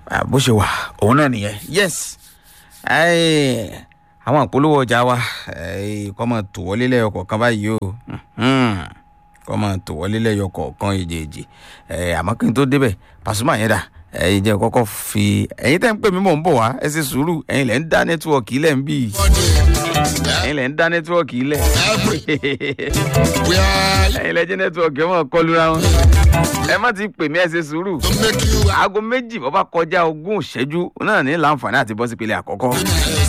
Ah, bó ṣe wà òun náà nìyẹn yes Ẹ́ẹ̀, àwọn àpolówó ọjà wa ẹ́ẹ̀, kọ́ máa tò wọlé lẹ́yọ kọ̀ọ̀kan báyìí o Mhm. kọ́ máa tò wọlé lẹ́yọ kọ̀ọ̀kan èjèèjì Ẹ́ẹ̀, àmọ́ kí n tó débẹ̀ Pasuma yẹn dà ẹ̀yin jẹ́ kọ́kọ́ fi ẹ̀yin tẹ́ ń pè mí mò ń bọ̀ wá ẹ ṣe sùúrù ẹ̀yin lẹ́ ń dá nẹ́tíwọ̀kì ilẹ̀ ń bì ẹ̀yin lẹ́ ń dá nẹ́tíwọ̀kì ilẹ̀ We are ẹ̀yin lẹ́ jẹ́ nẹ́tíwọ̀kì ẹ̀ mọ̀ kọlura wọn ẹ má ti pè mí ẹ ṣe sùúrù to make you aago méjì bọ́ bá kọjá ogún ìṣẹ́jú náà ní láǹfààní àti bọ́sípele àkọ́kọ́